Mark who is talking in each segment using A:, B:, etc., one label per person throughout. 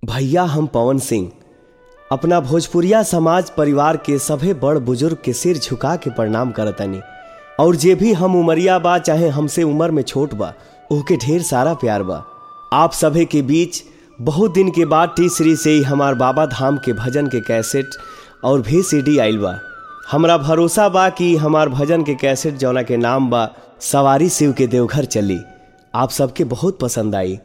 A: भैया हम पवन सिंह अपना भोजपुरिया समाज परिवार के सभे बड़ बुजुर्ग के सिर झुका के प्रणाम करतनी और जे भी हम उमरिया बा चाहे हमसे उम्र में छोट बा ओके ढेर सारा प्यार बा आप सभे के बीच बहुत दिन के बाद टी सीरीज से ही हमार बाबा धाम के भजन के कैसेट और भी सीडी आइल बा हमरा भरोसा बा कि हमार भजन के कैसेट जौना के नाम बा सवारी शिव के देवघर चली आप सबके बहुत पसंद आई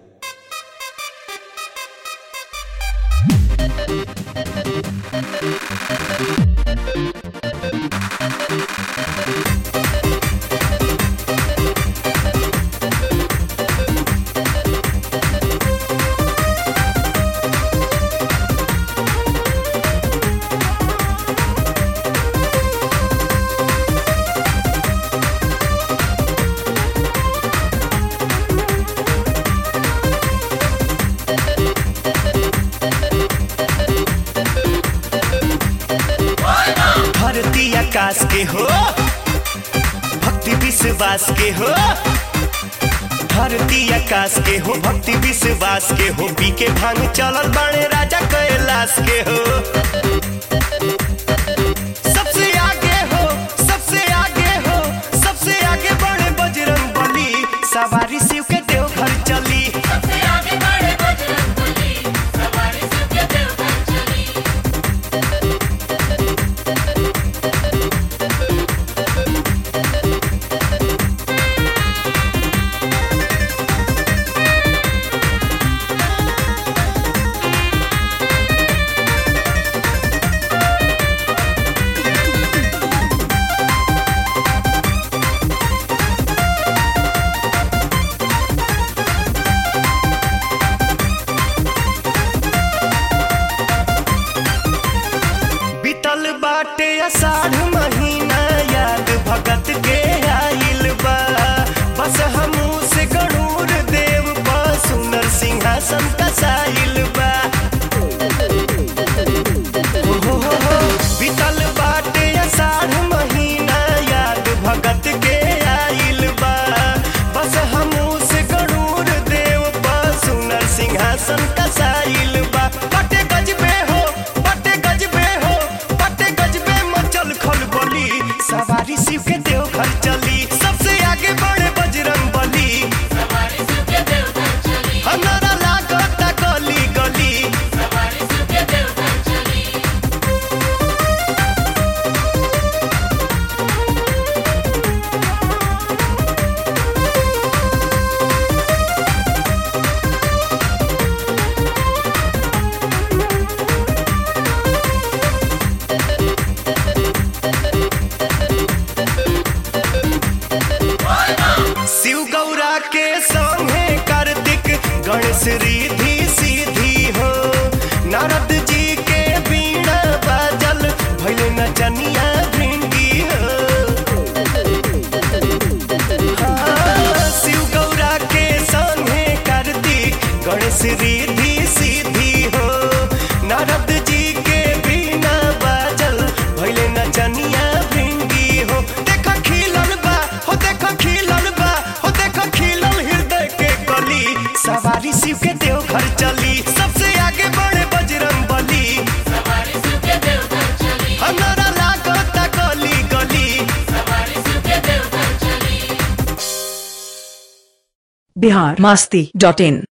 B: धरती आकाश के हो भक्ति विश्वास के हो धरती आकाश के हो भक्ति विश्वास के हो पी के भांग चलल बाणे राजा कैलाश के हो सबसे आगे हो सबसे आगे हो सबसे आगे बड़े बजरंग बली सवारी शिव के देव घर चली
C: सबसे आगे बढ़े बजरंग बली सवारी शिव के देवघर चली
B: बीतल बाटे अषाढ़ महीना याद भगत के आइल बा बस हमू से गणूर देव बा सुनर सिंहासन कसाइल बा हो हो हो हो, बीतल बाटे अषाढ़ महीना याद भगत के आइल बा बस हमू से गणूर देव बा सुनर सिंहासन कसाइल बा बटे गजबे हो बटे गजबे हो बटे गजबे मचल खल बली सवारी शिव के देव घर चली सबसे आगे बढ़े बजरंग बली
C: सवारी शिव के देवघर चली
B: हमारा लागता गली गली
C: सवारी शिव के देवघर चली
B: शिव गौरा के संगे कार्तिक गणेश रिधि सीधी हो नारद जी के बीणा बाजल भैले नचनिया भिंडी हो हाँ, शिव गौरा के संगे कार्तिक गणेश रिधि सीधी हो नारद जी के बीणा बाजल भैले नचनिया भिंडी हो देख खिलल बा हो देख खिलल बा हो देख खिलल हृदय के कली सवारी शिव के देव घर चली सबसे आगे बढ़े बजरंग बली
C: सवारी शिव के देवघर चली
B: हमारा लागता गली गली
C: सवारी शिव के देवघर चली
D: बिहार मस्ती डॉट इन